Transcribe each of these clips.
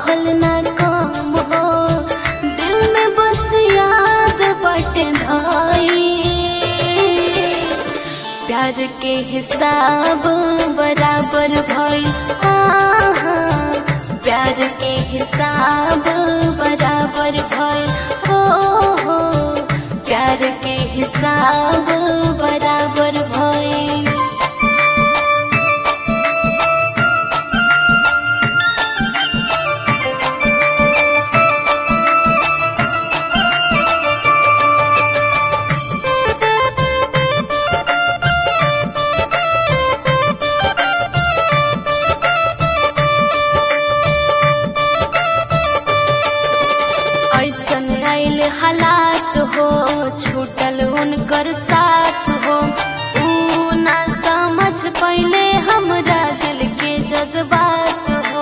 रहल ना कम हो दिल में बस याद बटे धाई प्यार के हिसाब बराबर भइल हाँ, हाँ, प्यार के हिसाब बराबर भइल हो हो प्यार के हिसाब बराबर भइल ऐसन आइल हालात हो छूटल उनकर साथ हो ऊ ना समझ पहिले हमरा दिल के जज्बात हो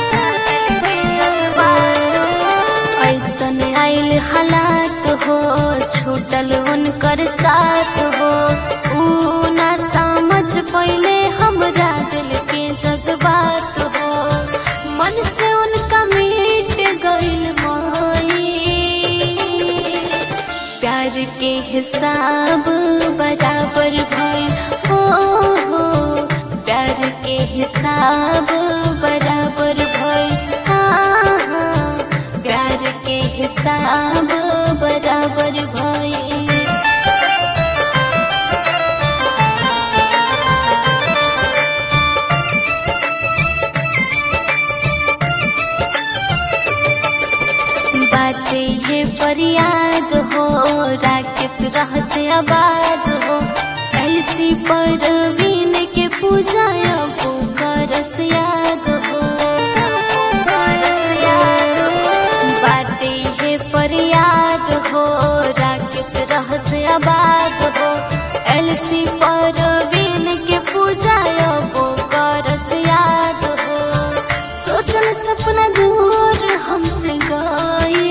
ऐसन आइल हालात हो छूटल उनकर साथ हो ऊ ना समझ पहिले हमरा दिल के जज्बात हो मन से उनका मिट गइल माई प्यार के हिसाब बराबर भइल हो हो प्यार के हिसाब बराबर भइल हाँ हाँ प्यार के हिसाब बराबर भइल बात ये फरियाद हो राकेश रह से आबाद हो ऐसी परवीन के पूजा करस याद हो बात ये फरियाद हो राकेश रह से आबाद हो एलसी परवीन के पूजा करस याद हो सोचल सपना दूर हमसे गए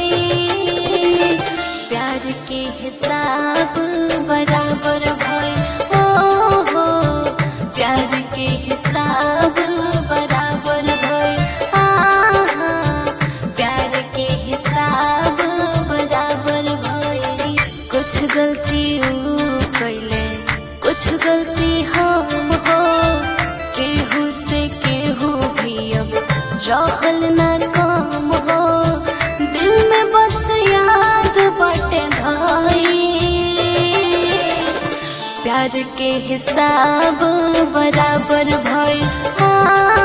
प्यार के हिसाब बराबर भइल हो हो प्यार के हिसाब बराबर भइल हाँ हाँ प्यार के हिसाब बराबर भइल कुछ गलती ऊ कैले कुछ गलती हम हो केहू से केहू भी अब रहल ना काम हो दिल में बस याद बटे धाई प्यार के हिसाब बराबर भइल हाँ